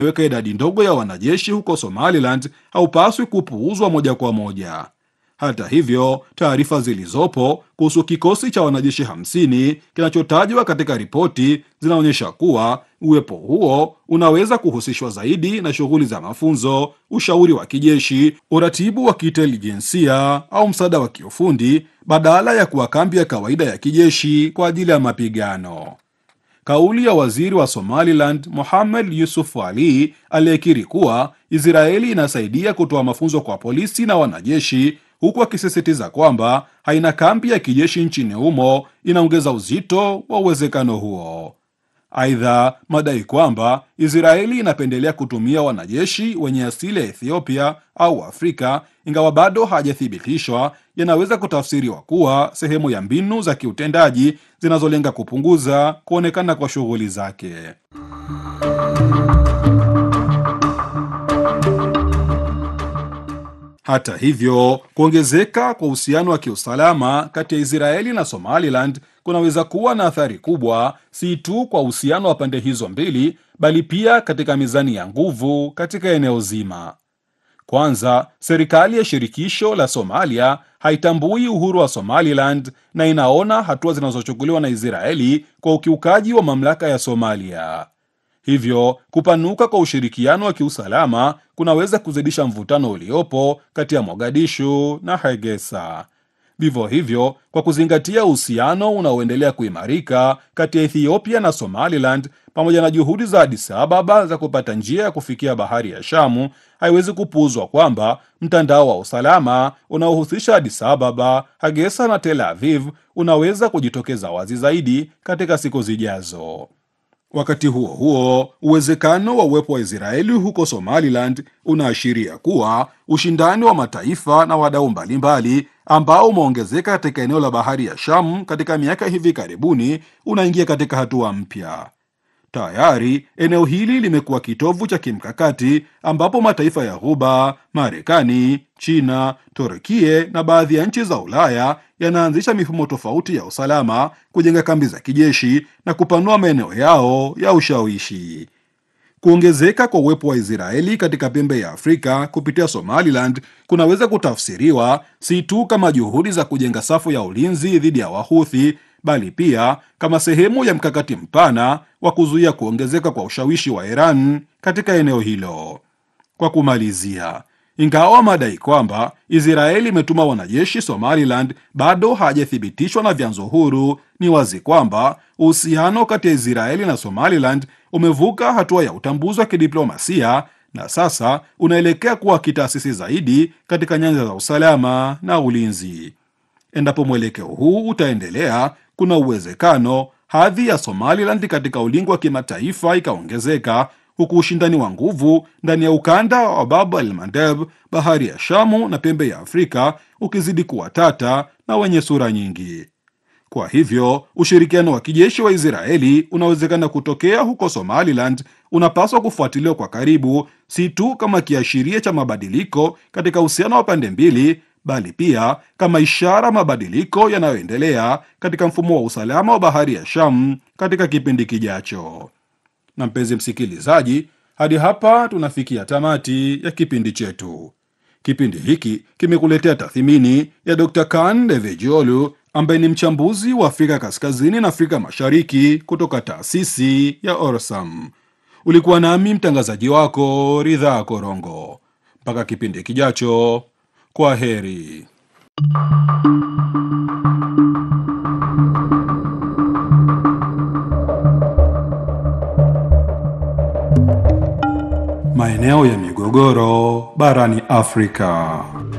weka idadi ndogo ya wanajeshi huko Somaliland haupaswi kupuuzwa moja kwa moja. Hata hivyo, taarifa zilizopo kuhusu kikosi cha wanajeshi 50 kinachotajwa katika ripoti zinaonyesha kuwa uwepo huo unaweza kuhusishwa zaidi na shughuli za mafunzo, ushauri wa kijeshi, uratibu wa kiintelijensia au msaada wa kiufundi badala ya kuwa kambi ya kawaida ya kijeshi kwa ajili ya mapigano. Kauli ya waziri wa Somaliland Mohamed Yusuf Ali aliyekiri kuwa Israeli inasaidia kutoa mafunzo kwa polisi na wanajeshi huku akisisitiza kwamba haina kambi ya kijeshi nchini humo inaongeza uzito wa uwezekano huo. Aidha, madai kwamba Israeli inapendelea kutumia wanajeshi wenye asili ya Ethiopia au Afrika, ingawa bado hajathibitishwa, yanaweza kutafsiriwa kuwa sehemu ya mbinu za kiutendaji zinazolenga kupunguza kuonekana kwa shughuli zake. Hata hivyo, kuongezeka kwa uhusiano wa kiusalama kati ya Israeli na Somaliland kunaweza kuwa na athari kubwa, si tu kwa uhusiano wa pande hizo mbili, bali pia katika mizani ya nguvu katika eneo zima. Kwanza, serikali ya shirikisho la Somalia haitambui uhuru wa Somaliland na inaona hatua zinazochukuliwa na Israeli kwa ukiukaji wa mamlaka ya Somalia. Hivyo kupanuka kwa ushirikiano wa kiusalama kunaweza kuzidisha mvutano uliopo kati ya Mogadishu na Hargeisa. Vivyo hivyo, kwa kuzingatia uhusiano unaoendelea kuimarika kati ya Ethiopia na Somaliland pamoja na juhudi za Addis Ababa za kupata njia ya kufikia bahari ya Shamu, haiwezi kupuuzwa kwamba mtandao wa usalama unaohusisha Addis Ababa, Hargeisa na Tel Aviv unaweza kujitokeza wazi zaidi katika siku zijazo. Wakati huo huo, uwezekano wa uwepo wa Israeli huko Somaliland unaashiria kuwa ushindani wa mataifa na wadau mbalimbali ambao umeongezeka katika eneo la bahari ya Shamu katika miaka hivi karibuni unaingia katika hatua mpya. Tayari eneo hili limekuwa kitovu cha kimkakati ambapo mataifa ya Ghuba, Marekani, China, Turkie na baadhi ya nchi za Ulaya yanaanzisha mifumo tofauti ya usalama, kujenga kambi za kijeshi na kupanua maeneo yao ya ushawishi. Kuongezeka kwa uwepo wa Israeli katika pembe ya Afrika kupitia Somaliland kunaweza kutafsiriwa si tu kama juhudi za kujenga safu ya ulinzi dhidi ya Wahuthi bali pia kama sehemu ya mkakati mpana wa kuzuia kuongezeka kwa ushawishi wa Iran katika eneo hilo. Kwa kumalizia, ingawa madai kwamba Israeli imetuma wanajeshi Somaliland bado hajathibitishwa na vyanzo huru, ni wazi kwamba uhusiano kati ya Israeli na Somaliland umevuka hatua ya utambuzi wa kidiplomasia na sasa unaelekea kuwa kitaasisi zaidi katika nyanja za usalama na ulinzi. Endapo mwelekeo huu utaendelea, kuna uwezekano hadhi ya Somaliland katika ulingo wa kimataifa ikaongezeka, huku ushindani wa nguvu ndani ya ukanda wa Bab el Mandeb, bahari ya Shamu na pembe ya Afrika ukizidi kuwa tata na wenye sura nyingi. Kwa hivyo ushirikiano wa kijeshi wa Israeli unawezekana kutokea huko Somaliland unapaswa kufuatiliwa kwa karibu, si tu kama kiashiria cha mabadiliko katika uhusiano wa pande mbili bali pia kama ishara mabadiliko yanayoendelea katika mfumo wa usalama wa bahari ya Sham katika kipindi kijacho. Na mpenzi msikilizaji, hadi hapa tunafikia tamati ya kipindi chetu. Kipindi hiki kimekuletea tathmini ya Dr. Kan Devejiolu ambaye ni mchambuzi wa Afrika Kaskazini na Afrika Mashariki kutoka taasisi ya Orsam. Ulikuwa nami mtangazaji wako Ridhaa Korongo. Mpaka kipindi kijacho. Kwa heri. Maeneo ya migogoro barani Afrika.